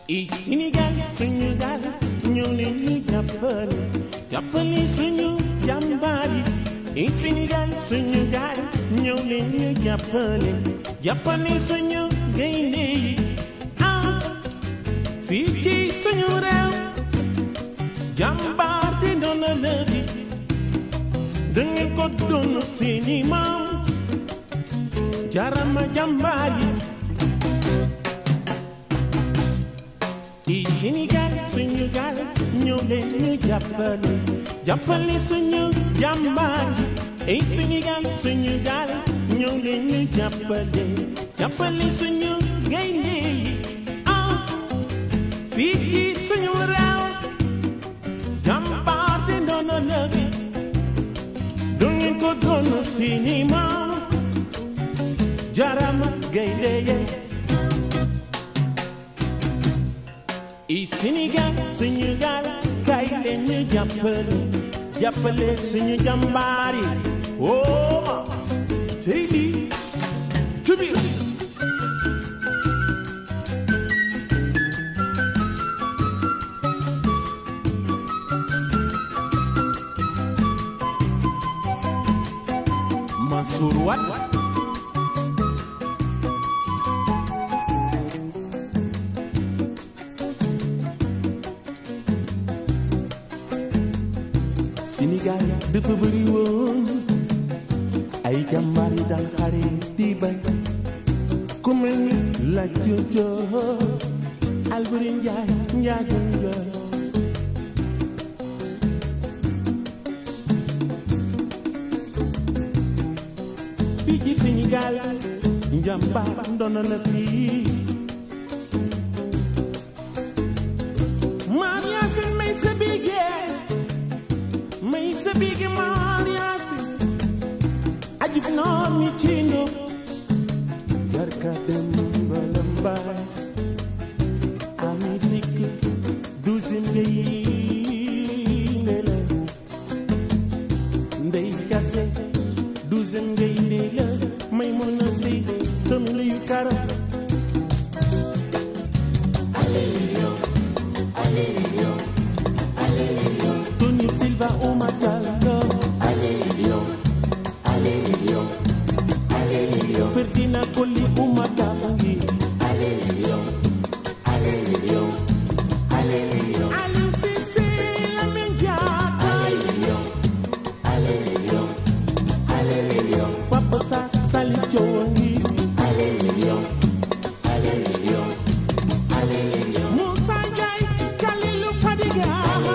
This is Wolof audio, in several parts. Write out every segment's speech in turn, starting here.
i Sénégal suñu gaal ñëw leen ñu jàppale jàppale suñu jàmbaar yi i Sénégal suñu gaal ñëw leen ñu jàppale jàppale suñu gaynde yi ah fii ci suñu réew jàmbaar di doon la lëbi da ngeen ko doon seeni maam jarama jàmbaar yi i Sénégal suñu gaal ñëw leen ñu jàppale jàppale suñu jàmbaar yi i Sénégal suñu gaal ñëw leen ñu jàppale jàppale suñu gaynde yi ah fii ci suñu réew jàmbaar di ndono la bi du ngeen ko doon seeni maam jarama gaynde yi i Sénégal suñu gaal kay leen ñu jàppale jàppale suñu jàmbaar yi woo ma sey lii ci biir Mansour Wade Sénégal dafa bëri woon ay jàmbaar yi daan xare di bañ ku mel ni Lat Joor Alburi Njaay Njaago Njoor fii ci Sénégal njàmbaar ndono na fii maam Yaasin may sa bigee may sa bigi maam Yaasin ajib noor mi ci ndóob jarka dem bala mbaay ami sikk douzième ngay ndela ndey kase douzième ngay ndela may mën a si tamit yu karam Tony Silva Oumar Diallo Ferdinand Coly Oumar Tanguy Aliou Cissé Lamine Diatta Papa Sarr Salif Diawangi Moussa Ndiaye Kalilou Fadiga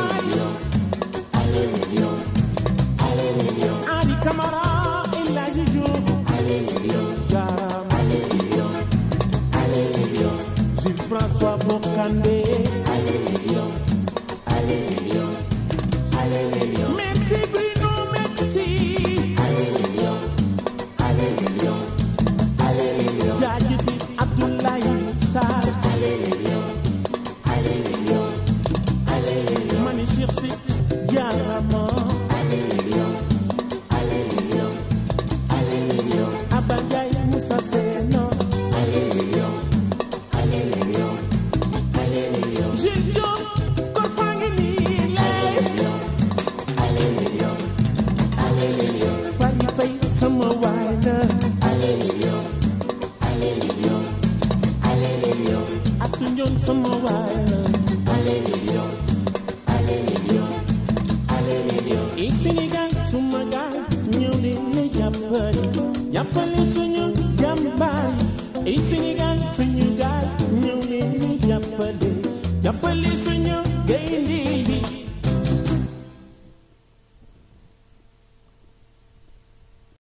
Ali Camara El Hadji Diouf Jaarama Jules François Bocandé Merci Bruno merci jaajëfi Abdoulaye Sarr mani Cheikh Si Jaarama Abba Ndiaye Moussa Seno Jules Diop kon faa ngi nii lay Fari Fay sama waay la Asu Njoon sama waay la i Sénégal suma gaal ñëw leen ñu jàppale jàppale suñu jàmbaar yi i Sénégal suñu gaal ñëw leen ñu jàppale jàppale suñu gaynde yi